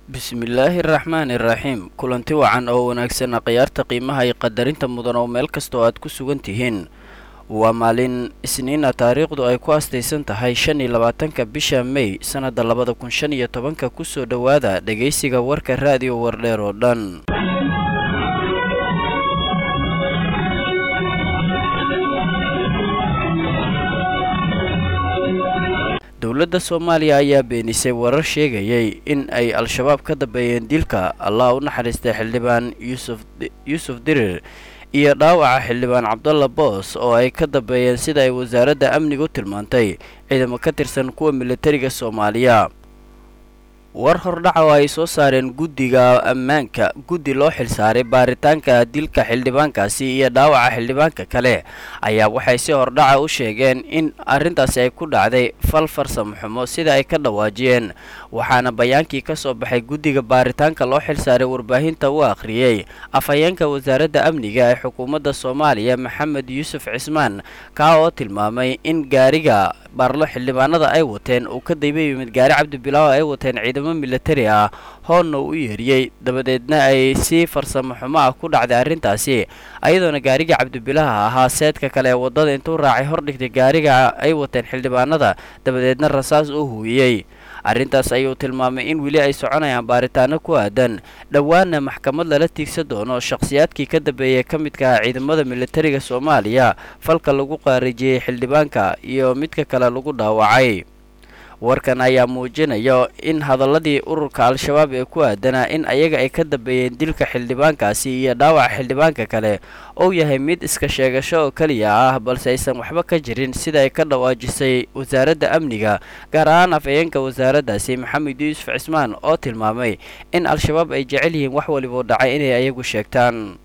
bismillaahi araxmaani iraxiim kulanti wacan oo wanaagsan khiyaarta qiimaha iyo qadarinta mudan oo meel kasta oo aad ku sugan tihiin waa maalin isniina taariikhdu ay ku astaysan tahay shan iyo labaatanka bisha mey sannadda labada kun shan iyo tobanka kusoo dhowaada dhegaysiga warka raadiyo wardheer oo dhan dowladda soomaaliya ayaa beenisay warar sheegayay in ay al-shabaab ka dambeeyeen dilka allah u naxariistay xildhibaan yuusuf dirir iyo dhaawaca xildhibaan cabdalla boos oo ay ka dambeeyeen sida ay wasaaradda amnigu tilmaantay ciidamo ka tirsan kuwa militariga soomaaliya war hordhaca oo ay soo saareen guddiga ammaanka guddi loo xilsaaray baaritaanka dilka xildhibaankaasi iyo dhaawaca xildhibaanka kale ayaa waxay si hordhaca u sheegeen in arrintaasi ay ku dhacday fal farsamo xumo sida ay ka dhawaajiyeen waxaana bayaankii ka soo baxay guddiga baaritaanka loo xilsaaray warbaahinta u akhriyey afhayeenka wasaaradda amniga ee xukuumadda soomaaliya maxamed yuusuf cismaan kaa oo tilmaamay in gaariga baarlo xildhibaanada ay wateen uu ka dayba yimid gaari cabdibilaaw ay wateen ciidamo militari ah hoonna u yeeriyey dabadeedna ay si farsamo xumo ah ku dhacday arrintaasi ayadoona gaariga cabdibilaha ahaa seedka kale ee waddada intuu raacay hordhigtay gaariga ay wateen xildhibaanada dabadeedna rasaas u huuyey arrintaas ayuu tilmaamay in weli ay soconayaan baaritaano ku aadan dhowaana maxkamad lala tiigsan doono shakhsiyaadkii ka dambeeyay ka midka ah ciidamada militariga soomaaliya falka lagu qaarijiyey xildhibaanka iyo midka kale lagu dhaawacay warkan ayaa muujinaya in hadaladii ururka al-shabaab ee ku aadanaa in ayaga ay ka dambeeyeen dilka xildhibaankaasi iyo dhaawaca xildhibaanka kale ou yahay mid iska sheegasho oo keliya ah balse aysan waxba ka jirin sida ay ka dhawaajisay wasaaradda amniga gaar ahaan afhayeenka wasaaraddaasi maxamed yuusuf cismaan oo tilmaamay in al-shabaab ay jecel yihiin wax waliboo dhacay inay ayagu sheegtaan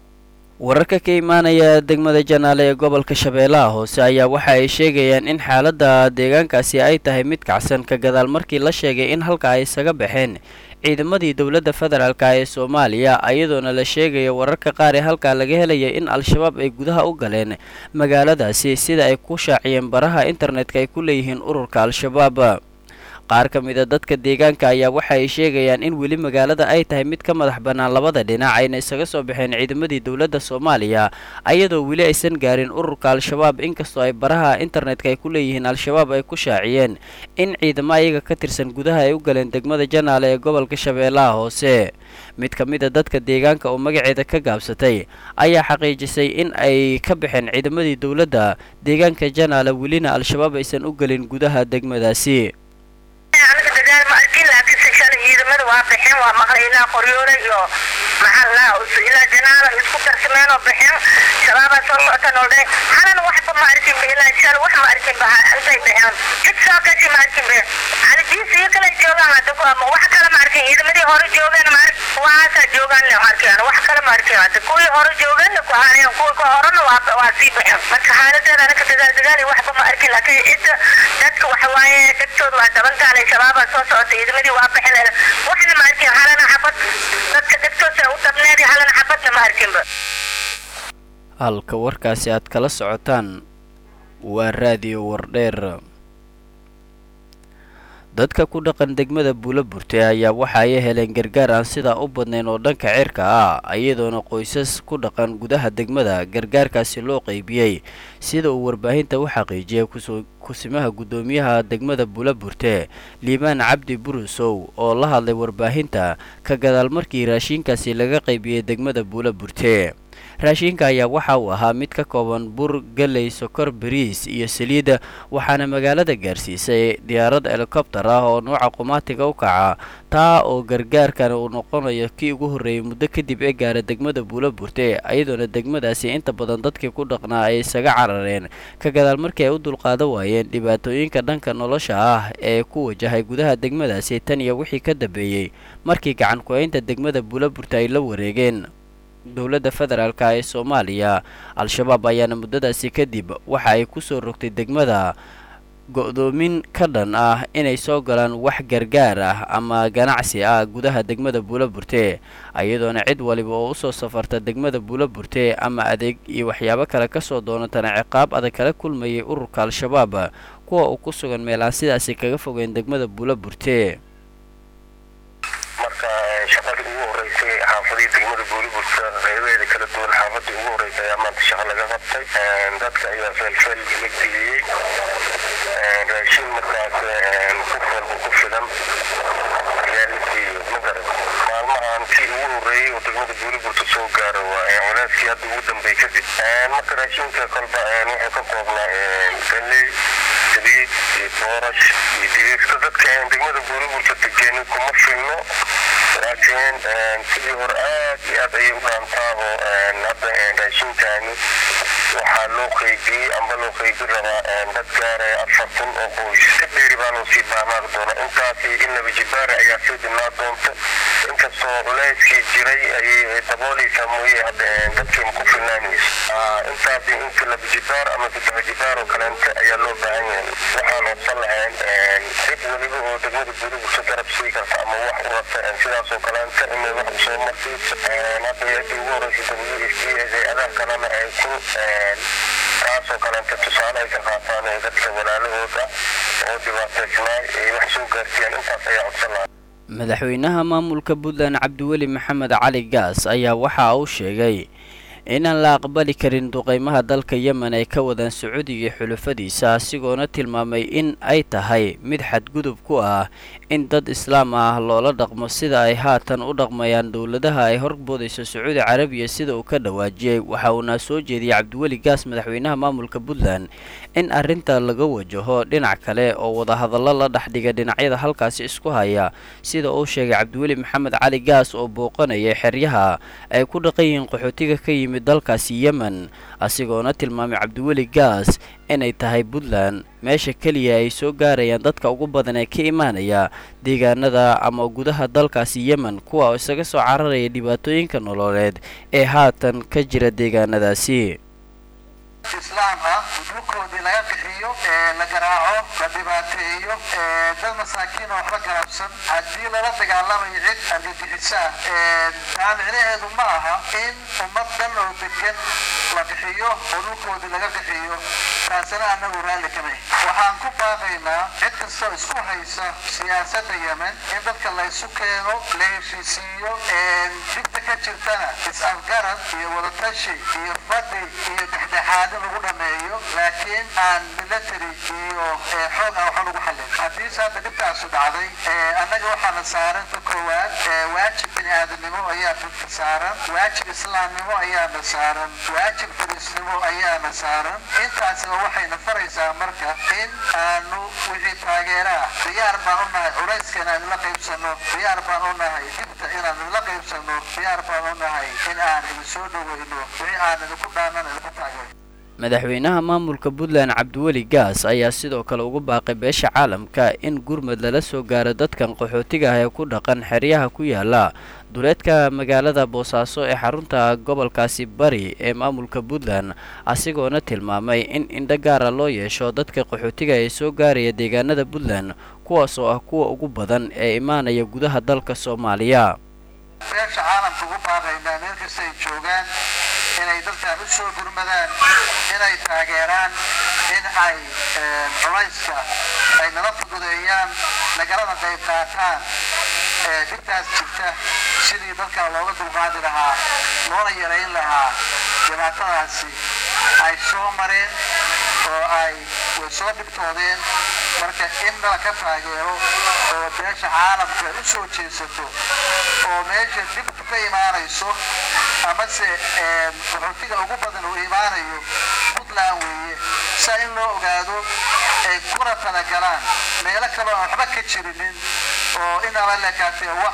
wararka ka imaanaya degmada janaale ee gobolka shabeellaha hoose ayaa waxa ay sheegayaan in xaaladda deegaankaasi ay tahay mid kacsan ka gadaal markii la sheegay in halka ay isaga baxeen ciidamadii dowladda federaalk ee soomaaliya iyadoona la sheegaya wararka qaar ee halkaa laga helaya in al-shabaab ay gudaha u galeen magaaladaasi sida ay ku shaaciyeen baraha internetka ay ku leeyihiin ururka al-shabaab qaar ka mid a dadka deegaanka ayaa waxa ay sheegayaan in weli magaalada ay tahay mid ka madax bannaan labada dhinac ayna isaga soo baxeen ciidamadii dowladda soomaaliya ayadoo weli aysan gaarin ururka al-shabaab inkastoo ay baraha internetka ay ku leeyihiin al-shabaab ay ku shaaciyeen in ciidamo ayaga ka tirsan gudaha ay u galeen degmada janaale ee gobolka shabeellaha hoose mid ka mid a dadka deegaanka oo magaceeda ka gaabsatay ayaa xaqiijisay in ay ka baxeen ciidamadii dowladda deegaanka janaale welina al-shabaab aysan u gelin gudaha degmadaasi aniga dagaal ma arkin laakiin se shalay ciidamada waa baxeen waa maqlay ilaa qoryoole iyo maxaa laa ilaa janaalo isku darsameen oo baxeen shabaabaa soo socotan oo dhahay halana waxba ma arkin ba ilaa shalay wax ma arkin ba intay baxeen cid soo gashi ma arkin ba halidiisa iyo kale joogaan hadda ku ama wax kale ma arkin ciidamadii hore joogeen ma arkin kuwaasaa joogaan le arkaan wax kale ma arkin hadda kuwii hore joogeenna ku haayeen kuwii ka horena waa waa sii baxeen marka xaaladeeda anaka dagaal dagaal iyo waxba ma arkin laakiin cidda dadka waxa waaye dadkooda waa dabantaanay shabaabaa soo socota ciidamadii waa baxeen waxna ma arkin halana xabad dadka dadkoosa u dabneed halana xabadna ma arkinba halka warkaasi aad kala socotaan waa raadiyo wardheer dadka ku dhaqan degmada buulo burte ayaa waxa ay heleen gargaar aan sidaa u badnayn oo dhanka cirka ah iyadoona qoysas ku dhaqan gudaha degmada gargaarkaasi loo qeybiyey sida uu warbaahinta u xaqiijiyay kusimaha guddoomiyaha degmada buulo burte liibaan cabdi burusow oo la hadlay warbaahinta ka gadaal markii raashiinkaasi laga qaybiyey degmada buulo burte raashiinka ayaa waxa uu ahaa mid ka kooban bur galey sokor bariis iyo saliida waxaana magaalada gaarsiisay diyaarad helikobtar ah oo nuuca qumaatiga u kaca taa oo gargaarkan uu noqonayo kii ugu horreeyay muddo kadib ee gaara degmada buulo burte iyadoona degmadaasi inta badan dadkii ku dhaqnaa ay isaga carareen ka gadaal markii ay u dulqaadan waayeen dhibaatooyinka dhanka nolosha ah ee ku wajahay gudaha degmadaasi tan iyo wixii ka dambeeyey markii gacan ku-eynta degmada buulo burte ay la wareegeen dowladda federaalk ee soomaaliya al-shabaab ayaana muddadaasi kadib waxa ay ku soo rogtay degmada go-doomin ka dhan ah inay soo galaan wax gargaar ah ama ganacsi ah gudaha degmada buulo burte iyadoona cid waliba oo usoo safarta degmada buulo burte ama adeeg iyo waxyaabo kale kasoo doonatana ciqaab adag kala kulmayay ururka al-shabaab kuwa uu ku sugan meel aan sidaasi kaga fogeyn degmada buulo burte marka shaqadii ugu horeysay xaafadihii degmada buuriburta qeybaheeda kala duwan xaafadii ugu horeysay ayaa maanta shaqa laga qabtay dadka ayaa feelfeel la geliyey raashin markaas qof walba ku filan ayaa la siiyey magaran maalmahan kii ugu horeeyey oo degmada buuriburta soo gaara waa culeyskii hadda ugu dambey kadib marka raashinka kolba wuxuu ka koobnaa galey saliid iyo boorash iyo digirta dadka degmada buuriburta degeeni kuma filno laakiin sidii hore aad iyo aad ayay u dhaantaa oo hadda raashinkaani waxaa loo qeybiyey amba loo qeybi rabaa dad gaaraya afar kun oo qoys si dheeri baa loo sii baahnaari doona intaasi in laba jibaara ayaa sii dhimaa doonto inkastoo culeyskii jiray ayay dabooleysaa mooye hadda dadkii ma ku filnaanayso intaasi inta laba jibaar ama saddex jibaar oo kaleente ayaa loo baahan yahay waxaan hoosan lahayn cid weliba oo degmada buuriburta garab sii karta ama wax u rabta sidaas oo kaleente inay wax usoo marsiiso hadda eedii ugu horeysa w s d hay-adaha kalena ay ku taasoo kaleente tusaale ay ka qaataan ee dadka walaalahooda oo dhibaataysnaa ay wax soo gaarsiiyaan intaas ayaa codsan lahaa madaxweynaha maamulka puntland cabdiweli maxamed cali gaas ayaa waxa uu sheegay inaan la aqbali karin duqeymaha dalka yemen ay ka wadaan sacuudiga xulafadiisa asigoona tilmaamay in ay tahay mid xadgudub ku ah in dad islaam ah loola dhaqmo sida ay haatan u dhaqmayaan dowladaha ay horboodayso sacuudi carabiya sida uu ka dhawaajiyey waxa uuna soo jeediyey cabdiweli gaas madaxweynaha maamulka puntland in arrinta laga wajaho dhinac kale oo wadahadallo la dhexdhiga dhinacyada halkaasi isku haya sida uu sheegay cabdiweli maxamed cali gaas oo booqanaya xeryaha ay ku dhaqan yihiin qaxootiga ka yimid dalkaasi yemen asigoona tilmaamay cabdiweli gaas inay tahay puntland meesha keliya ay soo gaarayaan dadka ugu badan ee ka imaanaya deegaanada ama gudaha dalkaasi yemen kuwa isaga soo cararaya dhibaatooyinka nololeed ee haatan ka jira deegaanadaasi islaam ah dhulkoodii laga bixiyo la garaaco la dhibaateeyo dad masaakiin oo waxba garabsan haddii lala dagaalamayo cid argagixisaa taa micnaheedu ma aha in ummad dhan oo degan la bixiyo oo dhulkoodii laga bixiyo taasina annagu raalli kamay waxaan ku baaqaynaa cid kastoo isku haysa siyaasadda yemen in dadka la isu keeno la heshiisiiyo dhibta ka jirtana is-afgarad iyo wadatashi iyo fadhi iyo dhexdhexaad lagu dhameeyo laakiin aan military iyo xoog aan waxa lagu xallin haddiise hadda dhibtaasu dhacday annaga waxaana saaran ka koowaad waajib bini aadamnimo ayaa dadka saaran waajib islaamnimo ayaana saaran waajib fariisnimo ayaana saaran intaasina waxayna faraysaa marka in aanu wixii taageera ah diyaar baan u nahay culayska inaan la qaybsano diyaar baan u nahay dhibta inaan la qaybsano diyaar baan u nahay in aan idin soo dhaweyno wixii aan idinku dhaanan idinku taageero madaxweynaha maamulka puntland cabdiweli gaas ayaa sidoo kale ugu baaqay beesha caalamka in gurmad lala soo gaaro dadkan qaxootiga ah ee ku dhaqan xeryaha ku yaala duleedka magaalada boosaaso ee xarunta gobolkaasi bari ee maamulka puntland asigoona tilmaamay in indho gaara loo yeesho dadka qaxootiga ee soo gaaraya deegaanada puntland kuwaas oo ah kuwa ugu badan ee imaanaya gudaha dalka soomaaliya beesha caalamka ugu baaqaynaa meel kasta ay joogaan inay dadkan u soo gurmadaan inay taageeraan in ay culayska ay nala fududeeyaan nagalada qayb qaataan dhibtaas jirta sidii dadkan looga dulqaadi lahaa loona yarayn lahaa dhibaatadaasi ay soo mareen oo ay way soo dhibtoodeen marka in nala ka taageero oo beesha caalamka u soo jeesato oo meesha dhibtu ka imaanayso amase qaxootiga ugu badan uu imaanayo puntland weeye saa in loo ogaado ay kuna talagalaan meelo kaloo aan waxba ka jirinin oo inaba lekaatee wax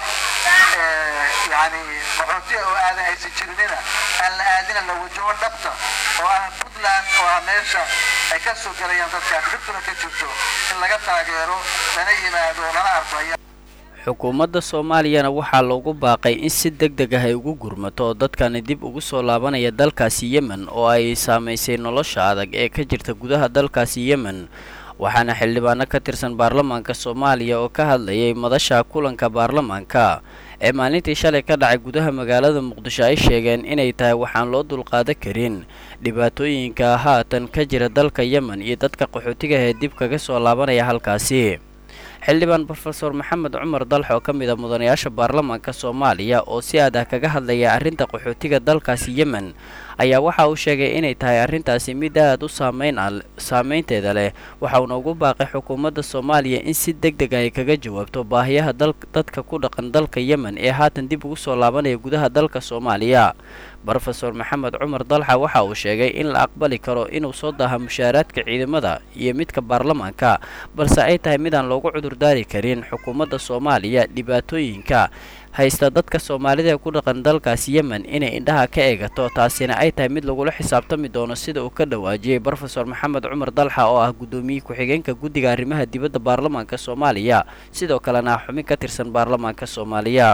yani qaxootiga oo aadan aysan jirinina aan la aadina la wajaho dhabta oo ah puntland oo ah meesha ay ka soo gelayaan dadkaas dhibtuna ka jirto in laga taageero lana yimaado lana arko xukuumadda soomaaliyana waxaa loogu baaqay in si deg deg ah ay ugu gurmato dadkani dib ugu soo laabanaya dalkaasi yemen oo ay saamaysay nolosha adag ee ka jirta gudaha dalkaasi yemen waxaana xildhibaano ka tirsan baarlamaanka soomaaliya oo ka hadlayay madasha kulanka baarlamaanka ee maalintii shalay ka dhacay gudaha magaalada muqdisho ay sheegeen inay tahay waxaan loo dulqaadan karin dhibaatooyinka haatan ka jira dalka yemen iyo dadka qaxootiga ee dib kaga soo laabanaya halkaasi xildhibaan rofeor maxamed cumar dalx oo ka mid a mudanayaasha baarlamaanka soomaaliya oo si aad ah kaga hadlaya arrinta qaxootiga dalkaasi yemen ayaa waxa uu sheegay inay tahay arrintaasi mid aad u saameyn a saameynteeda leh waxauna ugu baaqay xukuumadda soomaaliya in si deg deg ay kaga jawaabto baahiyaha dadka ku dhaqan dalka yemen ee haatan dib ugu soo laabanaya gudaha dalka soomaaliya rofeor maxamed cumar dalxa waxa uu sheegay in la aqbali karo inuu soo daaha mushaaraadka ciidamada iyo midka baarlamaanka balse ay tahay midaan loogu cudurdaari karin xukuumadda soomaaliya dhibaatooyinka haysta dadka soomaalida ee ku dhaqan dalkaasi yemen inay indhaha ka eegato taasina ay tahay mid lagula xisaabtami doono sida uu ka dhawaajiyey rofeor maxamed cumar dalxa oo ah guddoomiye ku-xigeenka guddiga arrimaha dibadda baarlamaanka soomaaliya sidoo kalena ah xubin ka tirsan baarlamaanka soomaaliya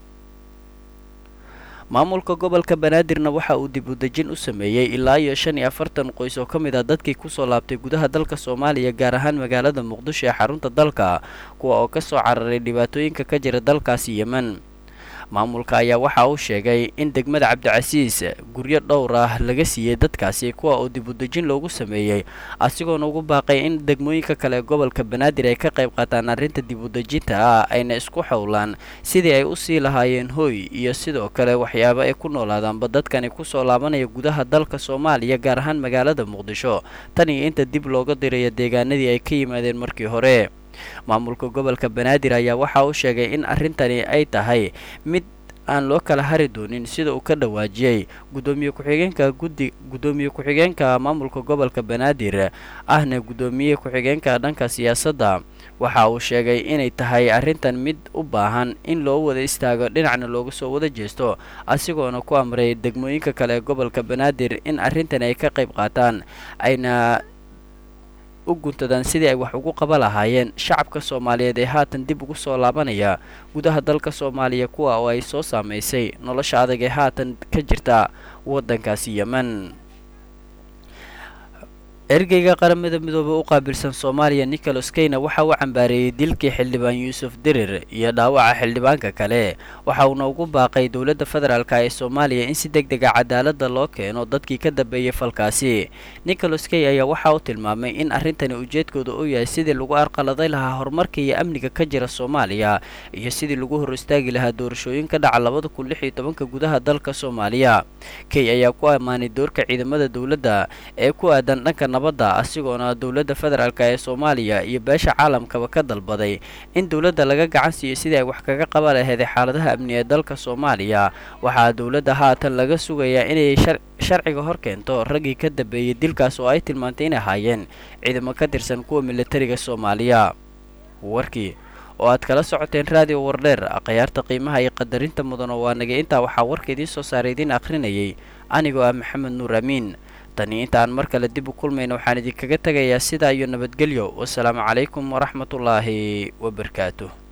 maamulka gobolka banaadirna waxa uu dib u dejin u sameeyey ilaa iyo shan iyo afartan qoys oo ka mid ah dadkii kusoo laabtay gudaha dalka soomaaliya gaar ahaan magaalada muqdisho ee xarunta dalka kuwa oo ka soo cararay dhibaatooyinka ka jira dalkaasi yemen maamulka ayaa waxa uu sheegay in degmada cabdicasiis guryo dhowr ah laga siiyey dadkaasi kuwa oo dib u dejin loogu sameeyey asigoona ugu baaqay in degmooyinka kale ee gobolka banaadir ay ka qayb qaataan arrinta dib u dejinta ah ayna isku xowlaan sidii ay u sii lahaayeen hooy iyo sidoo kale waxyaabo ay ku noolaadaanba dadkani kusoo laabanaya gudaha dalka soomaaliya gaar ahaan magaalada muqdisho tan iyo inta dib looga dirayo deegaanadii ay ka yimaadeen markii hore maamulka gobolka banaadir ayaa waxa uu sheegay in arrintani ay tahay mid aan loo kala hari doonin sida uu ka dhawaajiyey gudoomiye ku-xigeenka guddi guddoomiye ku-xigeenka maamulka gobolka banaadir ahna guddoomiye ku-xigeenka dhanka siyaasadda waxa uu sheegay inay tahay arrintan mid u baahan in loo wada istaago dhinacna looga soo wada jeesto asigoona ku amray degmooyinka kale ee gobolka banaadir in arrintan ay ka qayb qaataan ayna u guntadaan sidii ay wax ugu qaba lahaayeen shacabka soomaaliyeed ee haatan dib ugu soo laabanaya gudaha dalka soomaaliya kuwa oo ay soo saamaysay nolosha adag ee haatan ka jirta waddankaasi yemen ergeyga qaramada midoobey u qaabilsan soomaaliya nicholas keyna waxa uu cambaareeyey dilkii xildhibaan yuusuf dirir iyo dhaawaca xildhibaanka kale waxa uuna ugu baaqay dowladda federaalk ee soomaaliya in si deg dega cadaaladda loo keeno dadkii ka dambeeyey falkaasi nicholas key ayaa waxa uu tilmaamay in arrintani ujeedkooda uu yahay sidii lagu arqaladay lahaa horumarka iyo amniga ka jira soomaaliya iyo sidii lagu hor istaagi lahaa doorashooyin ka dhaca labada kun lix iyo tobanka gudaha dalka soomaaliya key ayaa ku ammaanay doorka ciidamada dowladda ee ku aadan dhanka nabadda asigoona dowladda federaalk ee soomaaliya iyo beesha caalamkaba ka dalbaday in dowladda laga gacan siiyo sidii ay wax kaga qaba laheeday xaaladaha amni ee dalka soomaaliya waxaa dowladda haatan laga sugayaa inay sharciga hor keento raggii ka dambeeyey dilkaas oo ay tilmaantay inay ahaayeen ciidamo ka tirsan kuwa militariga soomaaliya warkii oo aad kala socoteen raadiyo wardheer akhyaarta qiimaha iyo qadarinta mudan oo waa nagay intaa waxaa warka idiin soo saaray idiin akhrinayay anigoo ah maxamed nuur amiin tani intaan mar kale dib u kulmayna waxaan idinkaga tegayaa sidaa iyo nabadgelyo wasalaamu calaykum waraxmatullaahi wabarakaatuh